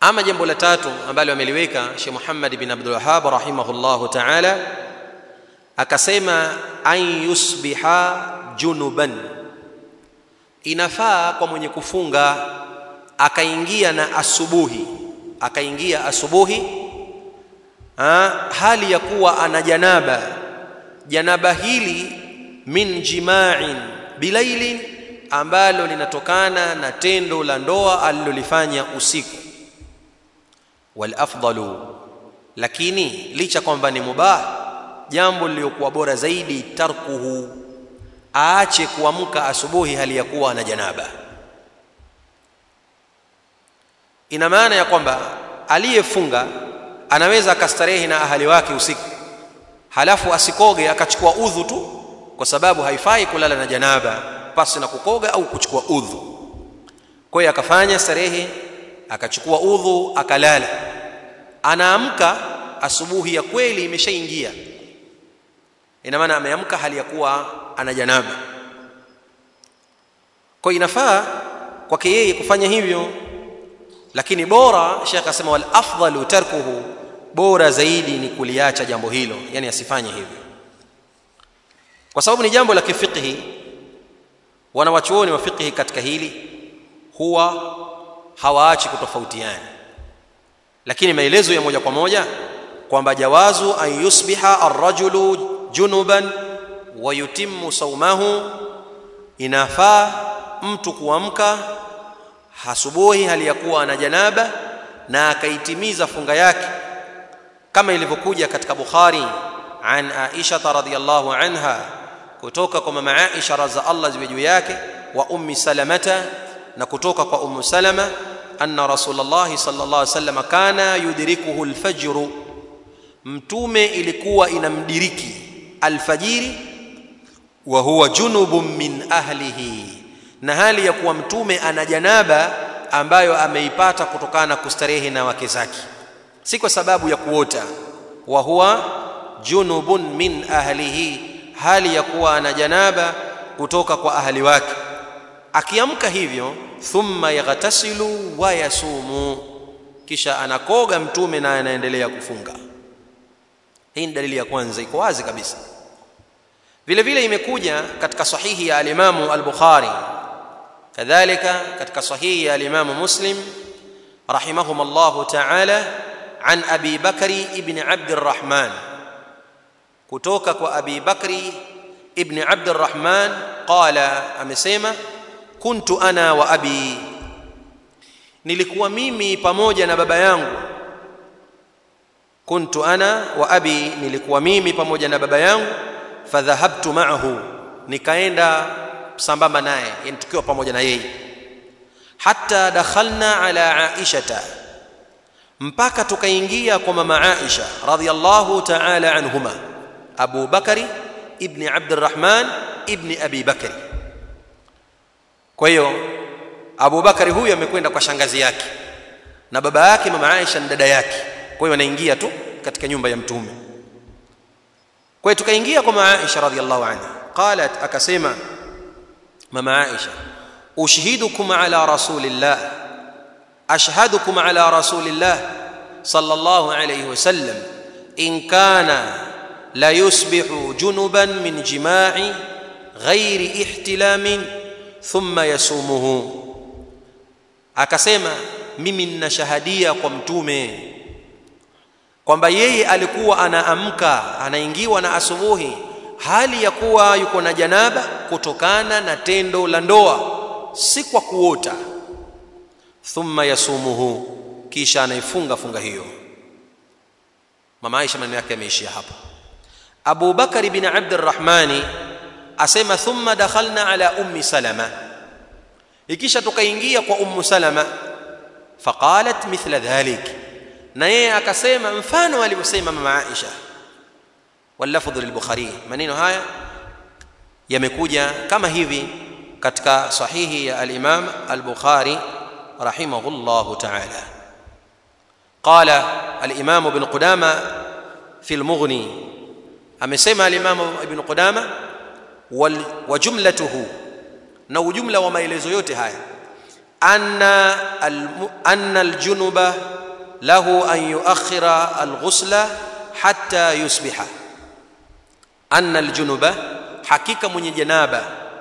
ama jambo la tatu ambalo ameliweka Sheikh Muhammad bin Abdul Wahhab rahimahullahu ta'ala akasema an yusbiha junuban inafaa kwa mwenye kufunga akaingia na asubuhi akaingia asubuhi ha, hali ya kuwa ana janaba janaba hili min jima'in bilailin ambalo linatokana na tendo la ndoa alilolifanya usiku wal afdalu lakini licha kwamba ni mubah jambo lililokuwa bora zaidi tarkuhu aache kuamka asubuhi hali ya kuwa na janaba ina maana ya kwamba aliyefunga anaweza akastarehe na ahali wake usiku halafu asikoge akachukua udhu tu kwa sababu haifai kulala na janaba pasi na kukoga au kuchukua udhu kwa hiyo akafanya starehe akachukua udhu akalala anaamka asubuhi ya kweli imeshaingia ina maana ameamka hali ya kuwa ana janaba kwa inafaa kwake yeye kufanya hivyo lakini bora Sheikh akasema wal afdalu tarkuhu bora zaidi ni kuliacha jambo hilo yani asifanye hivyo kwa sababu ni jambo la kifiqhi wanawachuoni wa fiqhi katika hili huwa hawaachi kutofautiana lakini maelezo ya moja kwa moja kwamba jawazu an yusbiha arrajulu junuban wa yutimmu saumahu inafaa mtu kuamka asubuhi hali ya kuwa ana janaba na akaitimiza funga yake kama ilivyokuja katika Bukhari an Aisha radhiyallahu anha kutoka kwa mama Aisha radza Allah ziwe juu yake wa ummi Salamata na kutoka kwa ummu Salama anna Rasulullah sallallahu alaihi wasallam kana yudrikuhu alfajr mtume ilikuwa inamdiriki alfajiri wa huwa junubun min ahlihi na hali ya kuwa mtume ana janaba ambayo ameipata kutokana na kustarehe na wake zake si kwa sababu ya kuota wa huwa junubun min ahlihi hali ya kuwa ana janaba kutoka kwa ahli wake akiamka hivyo thumma yaghtasilu wa yasumu kisha anakoga mtume na anaendelea kufunga hii ni dalili ya kwanza iko wazi kabisa vile vile imekuja katika sahihi ya alimamu al-Bukhari kadhalika katika sahihi ya alimamu Muslim rahimahum Allah ta'ala an Abi Bakri ibn Abd الرحمن kutoka kwa Abi Bakri ibn Abd الرحمن qala amesema kuntu ana wa abi nilikuwa mimi pamoja na baba yangu kuntu ana wa abi nilikuwa mimi pamoja na baba yangu fadhahabtu ma'ahu nikaenda sambamba naye yani tukiwa pamoja na yeye hatta dakhalna ala aishata mpaka tukaingia kwa mama aisha radhiyallahu ta'ala anhuma abu bakari ibn abd alrahman ibn abi bakari kwa hiyo abu bakari huyu amekwenda kwa shangazi yake na baba yake mama aisha ni dada yake kwa hiyo anaingia tu katika nyumba ya mtume kwa hiyo tukaingia kwa mama Aisha radhiallahu anha qalat akasema mama Aisha ushhidukum ala rasulillah ashhadukum ala rasulillah sallallahu alayhi wasallam in kana la yusbihu junuban min jima'i ghairi ihtilamin thumma yasumuhu akasema mimi ninashahadia kwa mtume kwamba yeye alikuwa anaamka anaingiwa na asubuhi hali ya kuwa yuko na janaba kutokana na tendo la ndoa si kwa kuota thumma yasumuhu kisha anaifunga funga hiyo mama Aisha maneno yake yameishia hapa Abu Bakari bin Abd Arrahmani asema thumma dakhalna ala ummi Salama ikisha tukaingia kwa ummu Salama faqalat mithla dhalik na yeye akasema mfano alivyosema mama Aisha walafdhu lilbukhari maneno haya yamekuja kama hivi katika sahihi ya al-Imam al-Bukhari rahimahullahu ta'ala qala al-Imam ibn Qudama fi al-Mughni amesema al-Imam ibn Qudama wa jumlatuhu na ujumla wa maelezo yote haya anna al-anna al-junuba له أن يؤخر الغسل حتى يصبح أن الجنب حقيقة من جنابة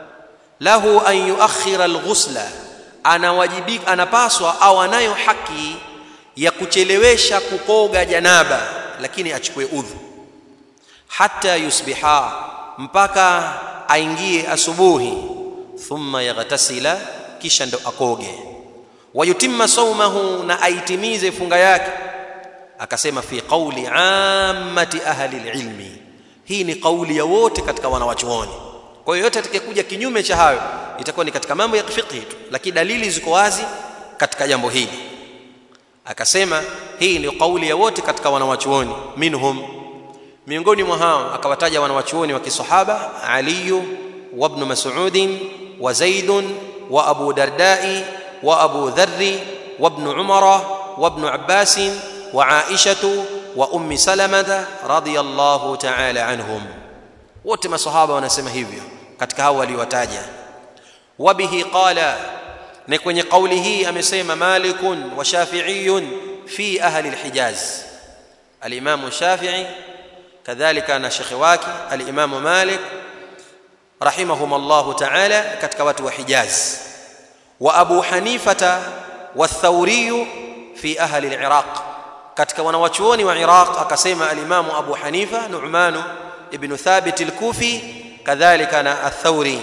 له أن يؤخر الغسل anawajibika anapaswa au anayo haki ya kuchelewesha kukoga janaba lakini achukue udhu hata yusbiha mpaka aingie asubuhi thumma yaghtasila kisha ndo akoge wayutimma saumahu na aitimize funga yake akasema fi qauli ammati ahli alilmi hii ni kauli ya wote katika wanawachuoni kwa hiyo yote atakayekuja kinyume cha hayo itakuwa ni katika mambo ya fiqh tu lakini dalili ziko wazi katika jambo hili akasema hii ni kauli ya wote katika wanawachuoni minhum miongoni mwa hao akawataja wanawachuoni wa kisahaba Ali wa ibn Mas'ud wa Zaid wa Abu Dardai wa Abu Dharr wa ibn Umar wa ibn Abbas wa Aisha wa Ummi Salamah radiyallahu ta'ala anhum wote masahaba wanasema hivyo katika hao waliowataja wabihi qala na kwenye kauli hii amesema malikun wa shafi'iyun fi ahli alhijaz al-imam shafi'i kadhalika na shekhi wake al-imam malik rahimahumullah ta'ala katika watu wa hijaz wa abu hanifata wa thawri fi ahli al-iraq katika wanawachuoni wa iraq akasema al-imam abu hanifa nu'man ibn thabit al-kufi kadhalika na ath-thawri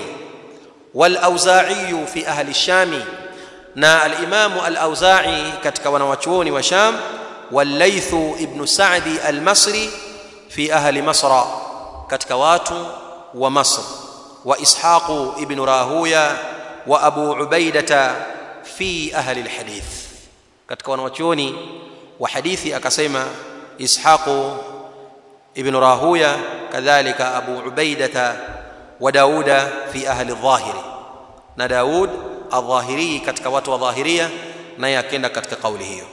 wal-auza'i fi ahli ash-sham na al-imam al-auza'i katika wanawachuoni wa sham wal-layth ibn sa'di al-masri fi ahli masra katika watu wa masr wa ishaq ibn rahuya wa abu ubaidata fi ahli al-hadith katika wanawachuoni wa hadithi akasema ishaq ibn rahuya kadhalika abu ubaidata wa dauda fi ahli adh-dhahiri na daud adh-dhahiri katika watu wa dhahiria naye akenda katika kauli hiyo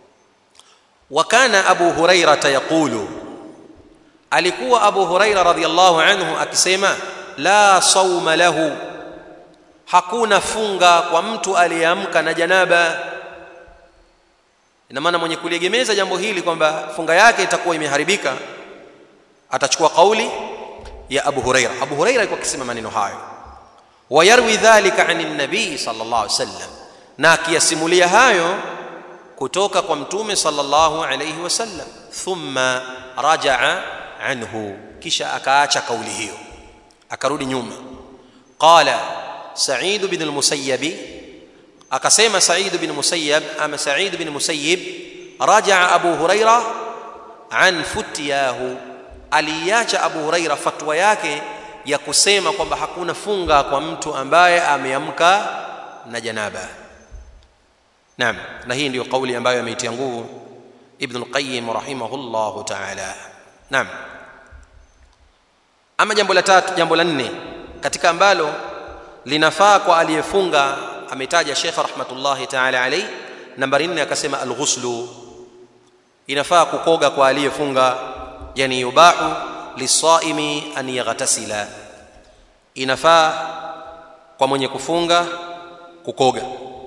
wa kana abu hurairah yaqulu alikuwa abu hurairah radhiyallahu anhu akisema la sauma lahu hakuna funga kwa mtu aliyeamka na janaba ina maana mwenye kuliegemeza jambo hili kwamba funga yake itakuwa imeharibika atachukua kauli ya Abu Huraira Abu Huraira alikuwa akisema maneno hayo wayarwi dhalika anin nabii sallallahu alaihi wasallam na akiyasimulia hayo kutoka kwa mtume sallallahu alaihi wasallam thumma rajaa anhu kisha akaacha kauli hiyo akarudi nyuma qala sa'id bin al-musayyib akasema sa'id bin musayyib ama sa'id bin musayyib rajaa abu huraira an futiyahu aliacha abu huraira fatwa yake ya kusema kwamba hakuna funga kwa mtu ambaye ameamka na janaba naam na hii ndio kauli ambayo ameitia nguvu ibn al-qayyim rahimahullah ta'ala naam ama jambo la tatu jambo la nne katika ambalo linafaa kwa aliyefunga ametaja Sheikh rahmatullahi ta'ala alayhi nambari 4 akasema al-ghuslu inafaa kukoga kwa aliyefunga yani yubahu lisaimi an yaghtasila inafaa kwa mwenye kufunga kukoga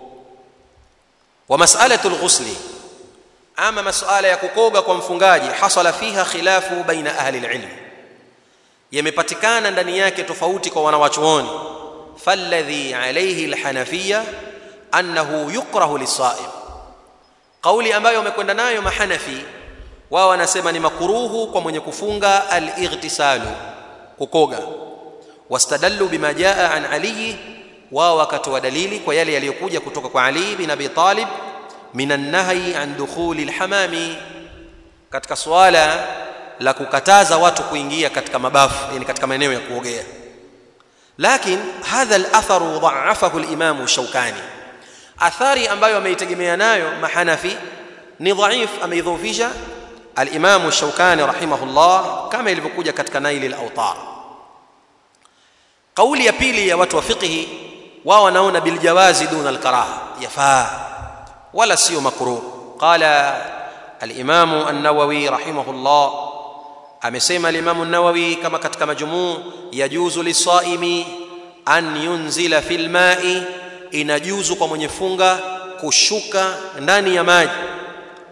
wa mas'alatu al-ghusli ama mas'ala ya kukoga kwa mfungaji hasala fiha khilafu baina ahli al-ilm yamepatikana ndani yake tofauti kwa wanawachuoni falladhi alayhi alhanafiyya annahu yukrahu lisaim kauli ambayo wamekwenda nayo mahanafi wao wanasema ni makuruhu kwa mwenye kufunga al-ightisalu kukoga wastadallu bima jaa an ali wao wakatoa dalili kwa yale yaliyokuja kutoka kwa ali bin abi talib minan nahyi an dukhuli al-hamami katika swala la kukataza watu kuingia katika mabafu yani katika maeneo ya kuogea lakini hadha al-atharu dha'afahu al-imam Shawkani athari ambayo ameitegemea nayo mahanafi ni dhaif ameidhofisha al-imam Shawkani rahimahullah kama ilivyokuja katika Nail al-Awtar kauli ya pili ya watu wa fiqhi wao wanaona bil jawazi duna al-karaha yafaa wala sio makruh qala al-imam an-Nawawi rahimahullah amesema al-Imam an-Nawawi kama katika majmuu yajuzu lisaimi an yunzila fil ma'i inajuzu kwa mwenye funga kushuka ndani ya maji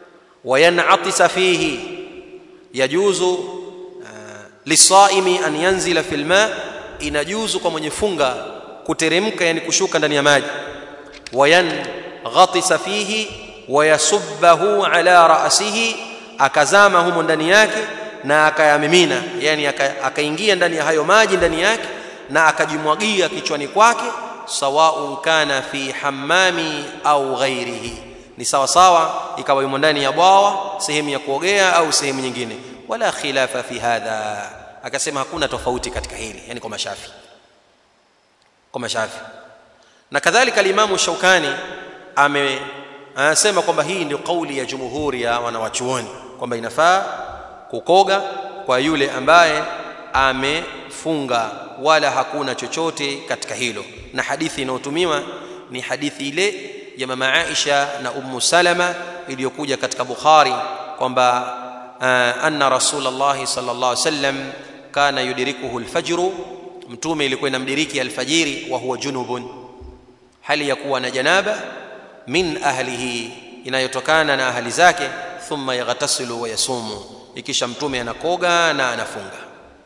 wayanatisa fihi yajuzu uh, lisaimi an yanzila fi lma inajuzu kwa mwenye funga kuteremka yani kushuka ndani ya maji wayanghatisa fihi wayasubbahu ala rasihi akazama humo ndani yake na akayamimina yani akaingia ndani ya hayo maji ndani yake na akajimwagia kichwani kwake sawaun kana fi hammami au ghairihi ni sawa sawa ikawa yumo ndani ya bwawa sehemu ya kuogea au sehemu nyingine wala khilafa fi hadha akasema hakuna tofauti katika hili yani kwa mashafi kwa mashafi na kadhalika alimamu shaukani ame anasema kwamba hii ndio kauli ya jumhuri ya wanawachuoni kwamba inafaa kukoga kwa yule ambaye amefunga wala hakuna chochote katika hilo na hadithi inayotumiwa ni hadithi ile ya mama Aisha na Ummu Salama iliyokuja katika Bukhari kwamba uh, anna Rasulullah sallallahu alaihi wasallam kana yudirikuhu alfajru mtume ilikuwa inamdiriki alfajiri wa huwa junubun hali ya kuwa na janaba min ahlihi inayotokana na ahli zake thumma yaghtasilu wa yasumu ikisha mtume anakoga na anafunga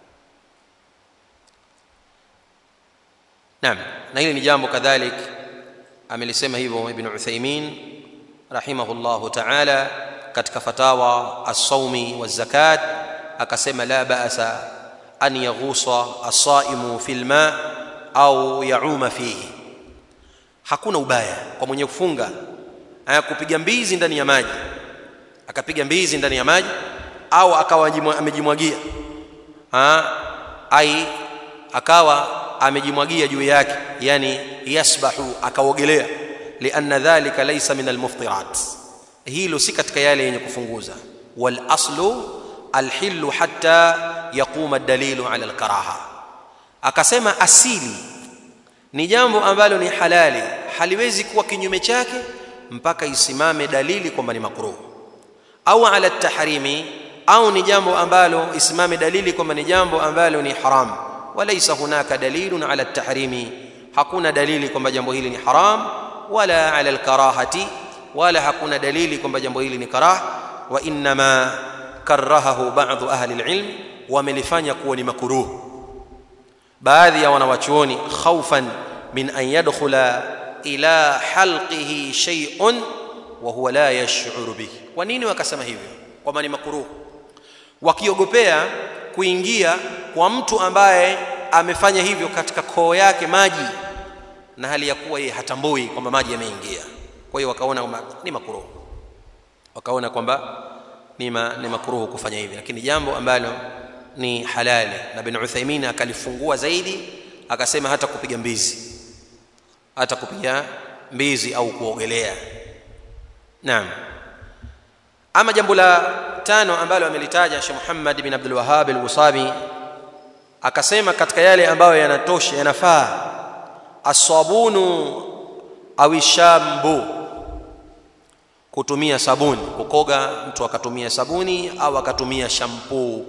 naam na hili ni jambo kadhalik amelisema hivyo ibn Uthaymeen rahimahullahu ta'ala katika fatawa as-sawmi waz-zakat akasema la ba'sa an yaghusa as-saimu fil ma au yauma fihi hakuna ubaya kwa mwenye kufunga kupiga mbizi ndani ya maji akapiga mbizi ndani ya maji au akawa amejimwagia ai akawa amejimwagia juu yake yani yasbahu akaogelea lianna dhalika laysa min almuftirat hilo si katika yale yenye kufunguza wal aslu alhillu hatta yaquma ad-dalilu ala alkaraha akasema asili ni jambo ambalo ni halali haliwezi kuwa kinyume chake mpaka isimame dalili kwamba ni makruh au ala tahrimi au ni jambo ambalo isimame dalili kwamba ni jambo ambalo ni haram walaysa hunaka dalilun ala tahrimi hakuna dalili kwamba jambo hili ni haram wala ala alkarahati wala hakuna dalili kwamba jambo hili ni karah wa inma karahahu ba'd ahli alilm wamelifanya kuwa ni makruh baadhi ya wanawachuoni khaufan min an yadkhula ila halqihi shay'un wa huwa la yash'uru bihi kwa nini wakasema hivyo kwamba ni makruh wakiogopea kuingia kwa mtu ambaye amefanya hivyo katika koo yake maji na hali ya kuwa yeye hatambui kwamba maji yameingia kwa hiyo wakaona kwamba ni makruh wakaona kwamba ni, ma, ni makruh kufanya hivi lakini jambo ambalo ni halali na bin Uthaymeen akalifungua zaidi akasema hata kupiga mbizi hata kupiga mbizi au kuogelea naam ama jambo la tano ambalo amelitaja Sheikh Muhammad bin Abdul Wahhab al-Wasabi akasema katika yale ambayo yanatosha yanafaa asabunu au shambu kutumia sabuni kukoga mtu akatumia sabuni au akatumia shampoo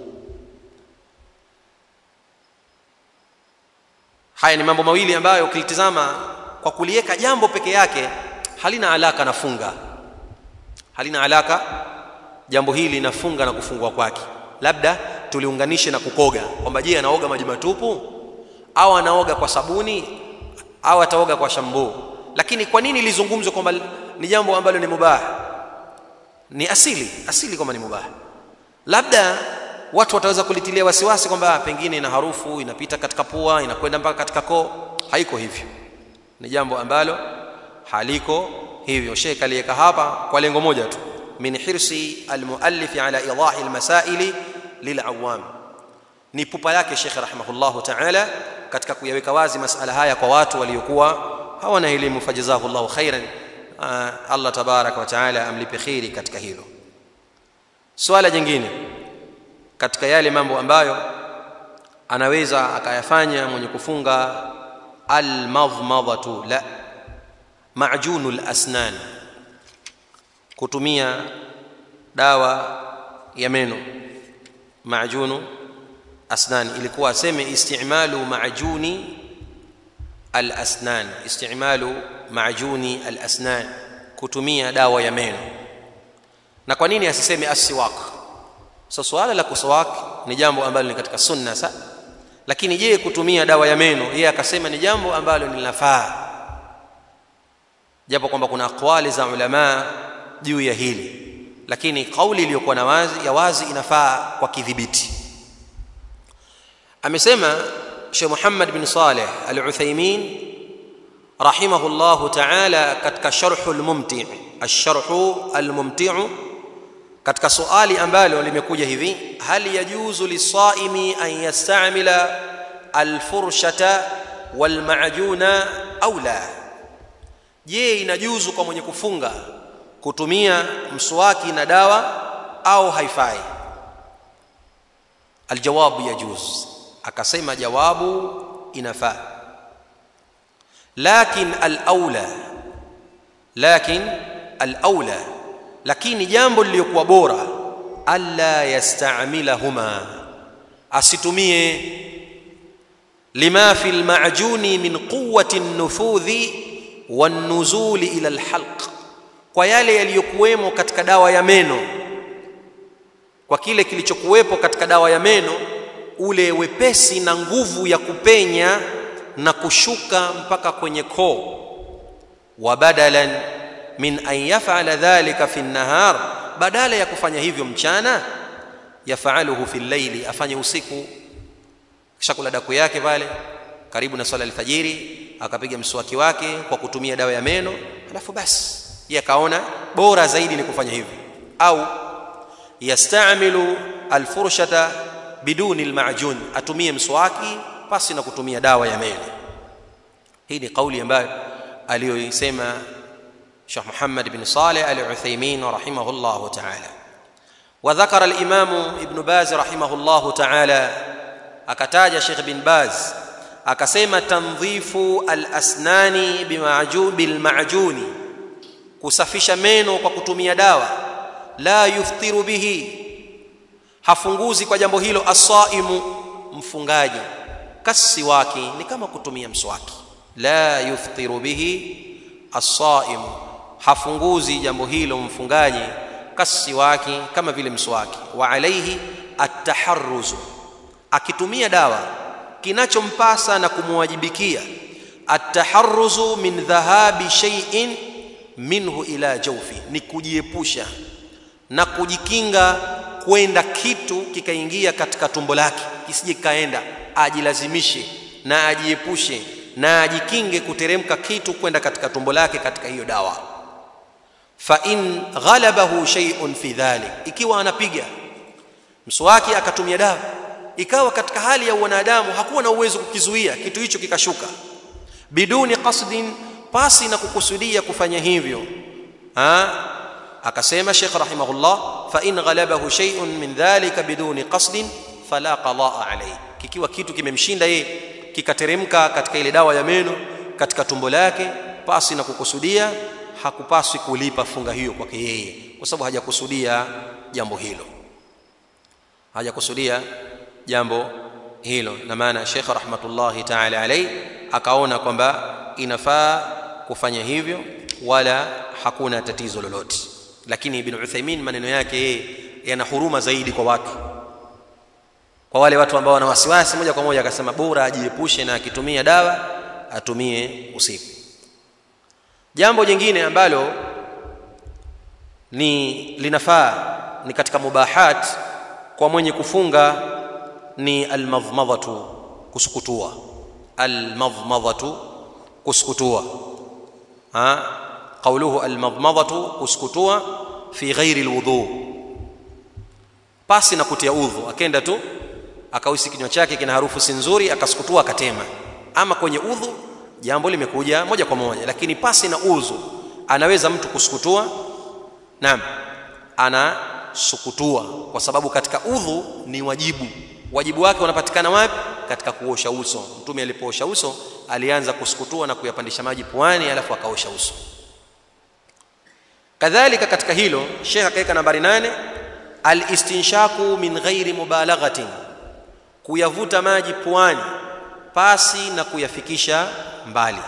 haya ni mambo mawili ambayo ukilitizama kwa kuliweka jambo peke yake halina alaka na funga halina alaka jambo hili linafunga na kufungua kwake labda tuliunganishe na kukoga kwamba je anaoga maji matupu au anaoga kwa sabuni au ataoga kwa shambuu lakini kwa nini lizungumzwe kwamba ni jambo ambalo ni mubah ni asili asili kwamba ni mubah labda watu wataweza kulitilia wasiwasi kwamba pengine ina harufu inapita katika pua inakwenda mpaka katika koo haiko hivyo ni jambo ambalo haliko hivyo sheikh aliweka hapa kwa lengo moja tu min hirsi almuallif ala idahi almasaili lilawam ni pupa yake sheikh rahimahullah ta'ala katika kuyaweka wazi masala haya kwa watu waliokuwa hawana elimu fajazahullahu khairan Allah tabaraka wa taala amlipe khairi katika hilo swala jingine katika yale mambo ambayo anaweza akayafanya mwenye kufunga almadhmadhatu la majunul asnan kutumia dawa ya meno majunu asnan ilikuwa aseme istimalu majuni alasnan istimalu majuni alasnan kutumia dawa ya meno na kwa nini asiseme asiwak so swala la kuswak ni jambo ambalo ni katika sunna sa lakini je kutumia dawa ya meno yeye akasema ni jambo ambalo linafaa japo kwamba kuna aqwali za ulama juu ya hili lakini kauli iliyokuwa na wazi ya wazi inafaa kwa kidhibiti amesema Sheikh Muhammad bin Saleh Al-Uthaymeen rahimahullahu ta'ala katika sharhul mumti' ash-sharhu al-mumti' katika swali ambalo limekuja hivi hal yajuzu lisaimi an yastamila alfurshata walmajuna au la je inajuzu kwa mwenye kufunga kutumia mswaki na dawa au haifai aljawabu yajuz akasema jawabu inafaa lakin alaula lakin alaula lakini jambo lililokuwa bora alla yastamilahuma asitumie lima fi almajuni min quwwati an-nufudhi wan-nuzuli ila al-halq kwa yale yaliyokuwemo katika dawa ya meno kwa kile kilichokuwepo katika dawa ya meno ule wepesi na nguvu ya kupenya na kushuka mpaka kwenye koo wa badalan min an yaf'ala dhalika fi an-nahar badala ya kufanya hivyo mchana yafaluhu fi al-layli afanye usiku kisha kula daku yake pale karibu na swala alfajiri akapiga mswaki wake kwa kutumia dawa ya meno alafu basi yeye akaona bora zaidi ni kufanya hivyo au yastamilu alfurshata biduni almajun atumie mswaki pasi na kutumia dawa ya meno hii ni kauli ambayo aliyoisema Sheikh Muhammad bin Saleh al-Uthaymeen rahimahullah ta'ala وذكر الإمام ابن باز رحمه الله تعالى akataja Sheikh bin Baz akasema tandhifu al-asnani bima'jun bil-ma'juni kusafisha meno kwa kutumia dawa la yuftiru bihi hafunguzi kwa jambo hilo asaimu mfungaji kasiwaki ni kama kutumia mswaki la yuftiru bihi asaimu hafunguzi jambo hilo mfungaji kasiwaki kama vile mswaki wa alaihi at-taharruzu akitumia dawa kinachompasa na kumwajibikia at-taharruzu min dhahabi shay'in minhu ila jawfi ni kujiepusha na kujikinga kwenda kitu kikaingia katika tumbo lake kisije kaenda ajilazimishe na ajiepushe na ajikinge kuteremka kitu kwenda katika tumbo lake katika hiyo dawa fa in ghalabahu shay'un fi dhalik ikiwa anapiga mswaki akatumia dawa ikawa katika hali ya wanadamu hakuwa na uwezo kukizuia kitu hicho kikashuka biduni qasdin pasi na kukusudia kufanya hivyo ha akasema Sheikh rahimahullah fa in ghalabahu shay'un min dhalika biduni qasdin fala qadaa alayhi kikiwa kitu kimemshinda yeye kikateremka katika ile dawa ya meno katika tumbo lake pasi na kukusudia hakupaswi kulipa funga hiyo kwake yeye kwa sababu hajakusudia jambo hilo hajakusudia jambo hilo na maana Sheikh rahmatullahi ta'ala alayhi akaona kwamba inafaa kufanya hivyo wala hakuna tatizo lolote lakini ibn Uthaymeen maneno yake yeye yana huruma zaidi kwa watu kwa wale watu ambao wana wasiwasi moja kwa moja akasema bora ajiepushe na akitumia dawa atumie usiku jambo jingine ambalo ni linafaa ni katika mubahat kwa mwenye kufunga ni almadhmadhatu kusukutua almadhmadhatu kusukutua ha qawluhu almadhmadhatu kusukutua fi ghairi alwudu pasi na kutia udhu akenda tu akausi kinywa chake kina harufu si nzuri akasukutua akatema ama kwenye udhu jambo limekuja moja kwa moja lakini pasi na udhu anaweza mtu kusukutua naam anasukutua kwa sababu katika udhu ni wajibu wajibu wake unapatikana wapi katika kuosha uso mtume alipoosha uso alianza kusukutua na kuyapandisha maji puani alafu akaosha uso kadhalika katika hilo Sheikh akaweka nambari nane alistinshaku min ghairi mubalaghatin kuyavuta maji puani pasi na kuyafikisha mbali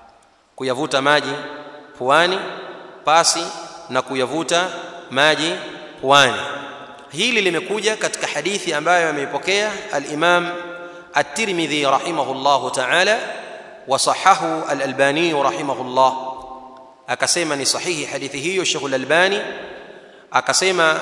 kuyavuta maji puani pasi na kuyavuta maji puani hili limekuja katika hadithi ambayo ameipokea al-Imam at-Tirmidhi rahimahullahu ta'ala wa sahahu al-Albani rahimahullah akasema ni sahihi hadithi hiyo Sheikh al-Albani akasema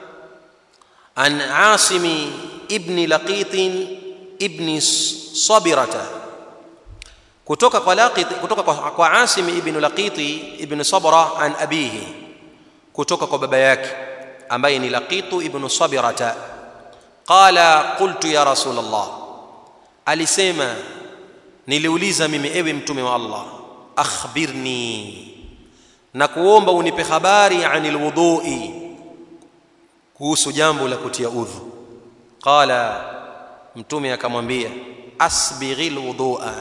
an Asim ibn Laqit ibn Sabirata kutoka kwa Laqit kutoka kwa, kwa Asim ibn Laqit ibn Sabra an abihi kutoka kwa baba yake ambaye ni Laqitu ibn Sabirata qala qultu ya rasul Allah alisema niliuliza mimi ewe mtume wa Allah akhbirni na kuomba unipe habari anil wudhui kuhusu jambo la kutia udhu qala mtume akamwambia asbighil wudhu'a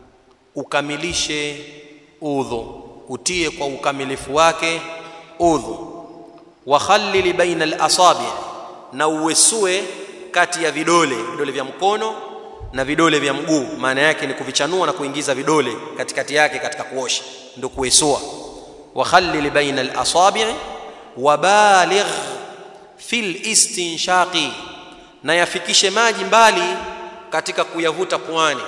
ukamilishe udhu utie kwa ukamilifu wake udhu wakhallil baina al-asabi' na uwesue kati ya vidole vidole vya mkono na vidole vya mguu maana yake ni kuvichanua na kuingiza vidole katikati yake katika kuosha ndio kuesua wakhallil baina al-asabi' wabaligh fil istinshaqi na yafikishe maji mbali katika kuyavuta puani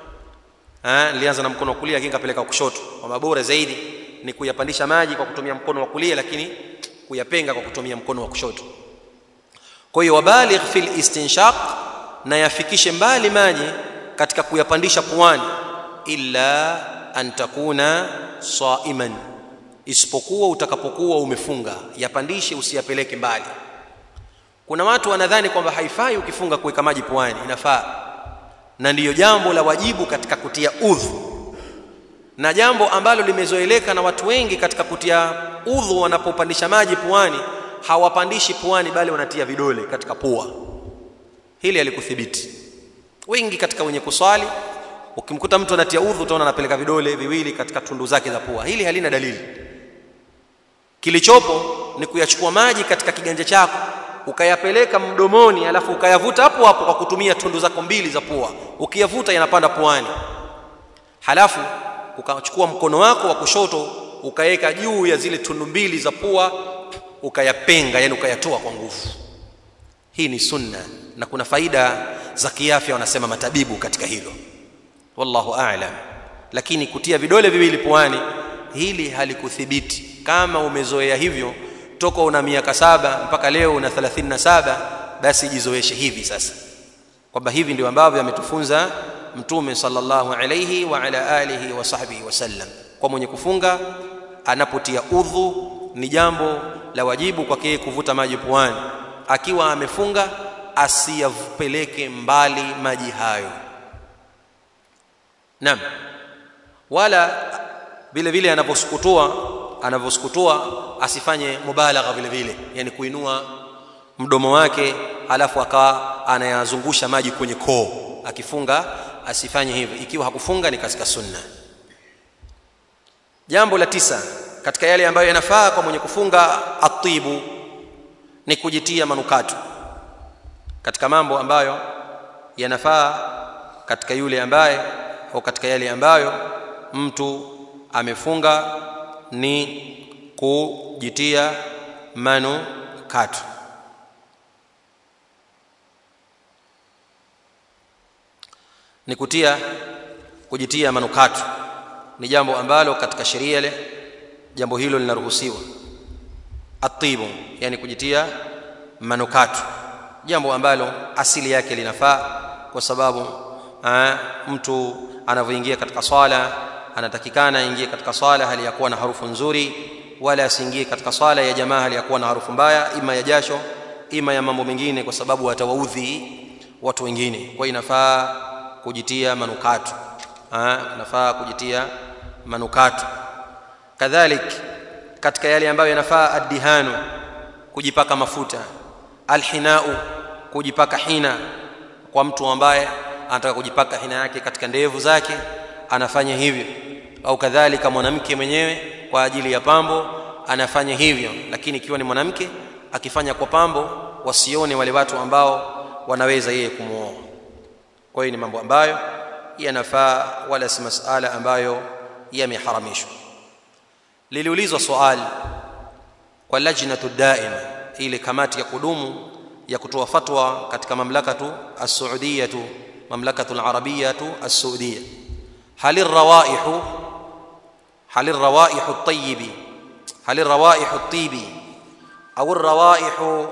ah nilianza na mkono wa kulia lakini kapeleka kushoto kwa bora zaidi ni kuyapandisha maji kwa kutumia mkono wa kulia lakini kuyapenga kwa kutumia mkono wa kushoto kwa hiyo wabaligh fil istinshaq na yafikishe mbali maji katika kuyapandisha puani illa an takuna saiman isipokuwa utakapokuwa umefunga yapandishe usiyapeleke mbali kuna watu wanadhani kwamba haifai ukifunga kuweka maji puani inafaa na ndiyo jambo la wajibu katika kutia udhu na jambo ambalo limezoeleka na watu wengi katika kutia udhu wanapopandisha maji puani hawapandishi puani bali wanatia vidole katika pua hili alikuthibiti wengi katika wenye kuswali ukimkuta mtu anatia udhu utaona anapeleka vidole viwili katika tundu zake za pua hili halina dalili kilichopo ni kuyachukua maji katika kiganja chako ukayapeleka mdomoni alafu ukayavuta hapo hapo kwa kutumia tundu zako mbili za pua ukiyavuta yanapanda puani halafu ukachukua mkono wako wa kushoto ukaweka juu ya zile tundu mbili za pua ukayapenga yani ukayatoa kwa nguvu hii ni sunna na kuna faida za kiafya wanasema matabibu katika hilo wallahu a'lam lakini kutia vidole viwili puani hili halikuthibiti kama umezoea hivyo toka una miaka saba mpaka leo una 37 basi jizoeshe hivi sasa kwamba hivi ndio ambavyo ametufunza mtume sallallahu alayhi wa ala alihi wa sahbihi wasallam kwa mwenye kufunga anapotia udhu ni jambo la wajibu kwake kuvuta maji puani akiwa amefunga asiyapeleke mbali maji hayo naam wala vile vile anaposukutua anavyosukutua asifanye mubalagha vile vile yani kuinua mdomo wake alafu akawa anayazungusha maji kwenye koo akifunga asifanye hivyo ikiwa hakufunga ni katika sunna jambo la tisa katika yale ambayo yanafaa kwa mwenye kufunga atibu ni kujitia manukato katika mambo ambayo yanafaa katika yule ambaye au katika yale ambayo mtu amefunga ni kujitia manukato ni kutia kujitia manukato ni jambo ambalo katika sheria ile jambo hilo linaruhusiwa atibu yani kujitia manukato jambo ambalo asili yake linafaa kwa sababu aa, mtu anavyoingia katika swala anatakikana aingie katika swala hali ya kuwa na harufu nzuri wala asiingie katika swala ya jamaa hali ya kuwa na harufu mbaya ima ya jasho ima ya mambo mengine kwa sababu atawaudhi watu wengine kwa inafaa kujitia manukato inafaa kujitia manukato kadhalik katika yale ambayo yanafaa addihanu kujipaka mafuta alhinau kujipaka hina kwa mtu ambaye anataka kujipaka hina yake katika ndevu zake anafanya hivyo au kadhalika mwanamke mwenyewe kwa ajili ya pambo anafanya hivyo lakini ikiwa ni mwanamke akifanya kwa pambo wasione wale watu ambao wanaweza yeye kumuoa kwa hiyo ni mambo ambayo yanafaa wala si masala ambayo yameharamishwa liliulizwa swali kwa lajnatu daima ile kamati ya kudumu ya kutoa fatwa katika mamlakatu as-Saudiyatu mamlakatu al-Arabiyatu as-Saudiya hal ar-rawaihu hal ar-rawaihu at-tayyibi hal ar-rawaihu at-tibi au ar-rawaihu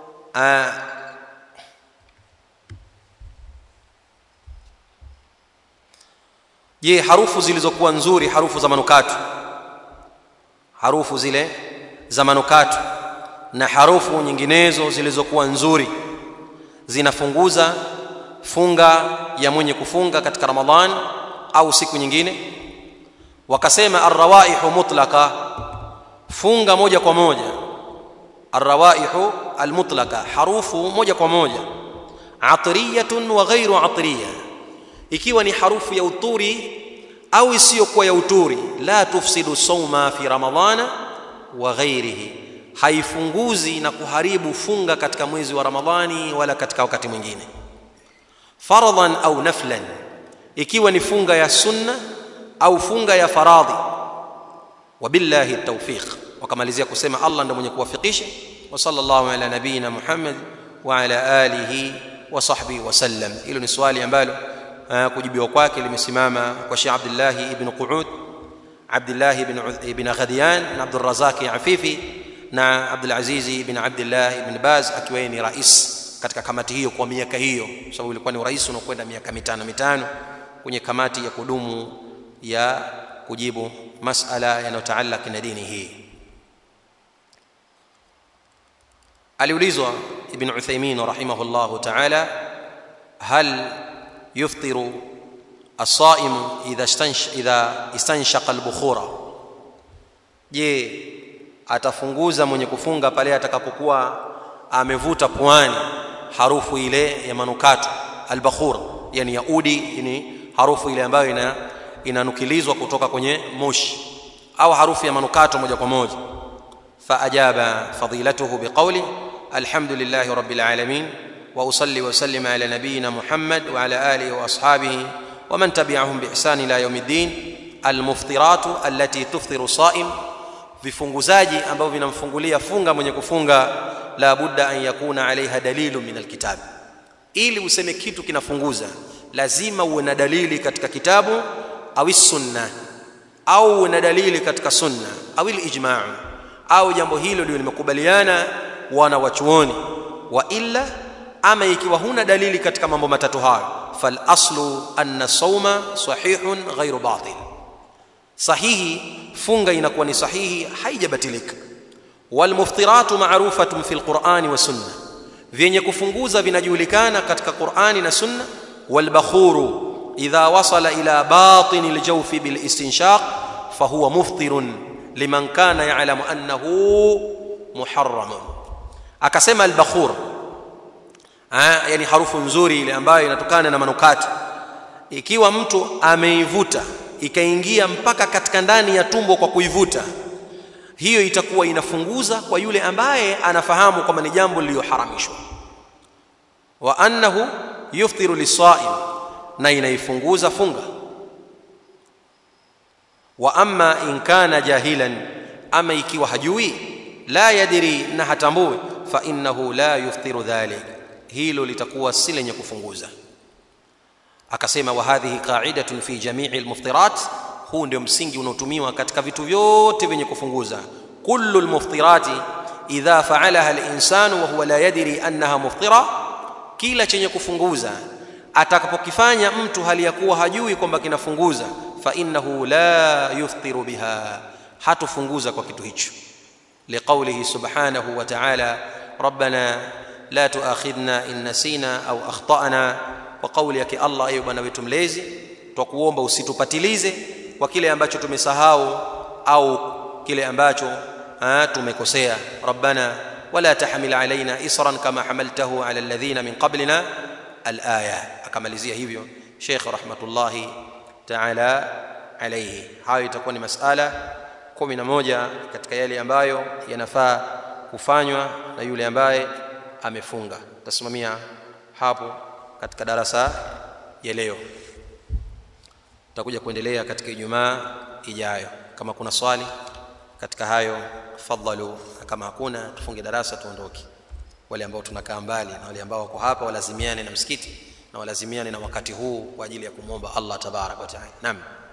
je harufu zilizokuwa nzuri harufu za manukato harufu zile za manukato na harufu nyinginezo zilizokuwa nzuri zinafunguza funga ya mwenye kufunga katika ramadhan au siku nyingine wakasema arrawaihu mutlaka funga moja kwa moja arrawaihu almutlaka harufu moja kwa moja atriyatun wa ghairu atriya ikiwa ni harufu ya uturi au isiyokuwa ya uturi la tufsidu sawma fi ramadhana wa ghairihi haifunguzi na kuharibu funga katika mwezi wa ramadhani wala katika wakati mwingine faradhan au naflan ikiwa ni funga ya sunna au funga ya faradhi wabillahi tawfiq wakamalizia kusema Allah ndiye mwenye kuwafikisha wa sallallahu ala nabiyina Muhammad wa ala alihi wa sahbihi wasallam hilo ni swali ambalo kujibiwa kwake limesimama kwa Sheikh Abdullah ibn Qu'ud Abdullah ibn ibn Ghadiyan na Abdul Razak Afifi na Abdul Aziz ibn Abdullah ibn Baz akiwa ni rais katika kamati hiyo kwa miaka hiyo sababu ilikuwa ni urais unaokwenda miaka mitano mitano kwenye kamati ya kudumu ya kujibu masala yanayotaalaki na dini hii aliulizwa ibn Uthaymeen rahimahullahu ta'ala hal يفطر الصائم اذا استنش اذا استنشق البخور je atafunguza mwenye kufunga pale atakapokuwa amevuta puani harufu ile ya manukato albakhur yani ya udi yani harufu ile ambayo ina inanukilizwa kutoka kwenye moshi au harufu ya manukato moja kwa moja faajaba fadilatuhu biqawli alhamdulillahi rabbil alamin واصلي وسلم على نبينا محمد وعلى اله واصحابه ومن تبعهم باحسان الى يوم الدين المفطرات التي تفطر الصائم vifunguzaji ambavyo vinamfungulia funga mwenye kufunga la budda an yakuna alaiha dalilu min alkitab ili useme kitu kinafunguza lazima uwe na dalili katika kitabu au sunna au uwe na dalili katika sunna au ijma' au jambo hilo ndio limekubaliana wana wachuoni wa illa ama ikiwa huna dalili katika mambo matatu hayo fal aslu anna sawma sahihun ghairu batil sahihi funga inakuwa ni sahihi haijabatilika wal muftiratu ma'rufatun fil qur'ani wa sunna vyenye kufunguza vinajulikana katika qur'ani na sunna wal bakhuru idha wasala ila batin al jawfi bil istinshaq fahuwa muftirun liman kana ya'lamu annahu muharramun akasema al bakhur ha, yani harufu nzuri ile ambayo inatokana na manukato ikiwa mtu ameivuta ikaingia mpaka katika ndani ya tumbo kwa kuivuta hiyo itakuwa inafunguza kwa yule ambaye anafahamu kwamba ni jambo lililoharamishwa wa annahu yuftiru lisaim na inaifunguza funga wa amma in kana jahilan ama ikiwa hajui la yadiri na hatambui fa innahu la yuftiru dhalik hilo litakuwa si lenye kufunguza akasema wa hadhihi qa'idatun fi jami'i almuftirat huu ndio msingi unaotumiwa katika vitu vyote vyenye kufunguza kullu almuftirati idha fa'alaha alinsanu wa huwa la yadri annaha muftira kila chenye kufunguza atakapokifanya mtu hali ya kuwa hajui kwamba kinafunguza fa innahu la yuftiru biha hatufunguza kwa kitu hicho liqaulihi subhanahu wa ta'ala rabbana la tuakhidhna in nasina au akhtana kwa kauli yake Allah ayo bwana wetu mlezi twakuomba usitupatilize kwa kile ambacho tumesahau au kile ambacho tumekosea rabbana wala tahmil alaina isran kama hamaltahu ala alladhina min qablina alaya akamalizia hivyo Sheikh rahmatullahi ta'ala alayhi hayo itakuwa ni masala 11 katika yale ambayo yanafaa kufanywa na yule ambaye amefunga tasimamia hapo katika darasa ya leo tutakuja kuendelea katika Ijumaa ijayo kama kuna swali katika hayo fadhalu kama hakuna tufunge darasa tuondoke wale ambao tunakaa mbali na wale ambao wako hapa walazimiane na msikiti na walazimiane na wakati huu kwa ajili ya kumwomba Allah tabarak wa taala naam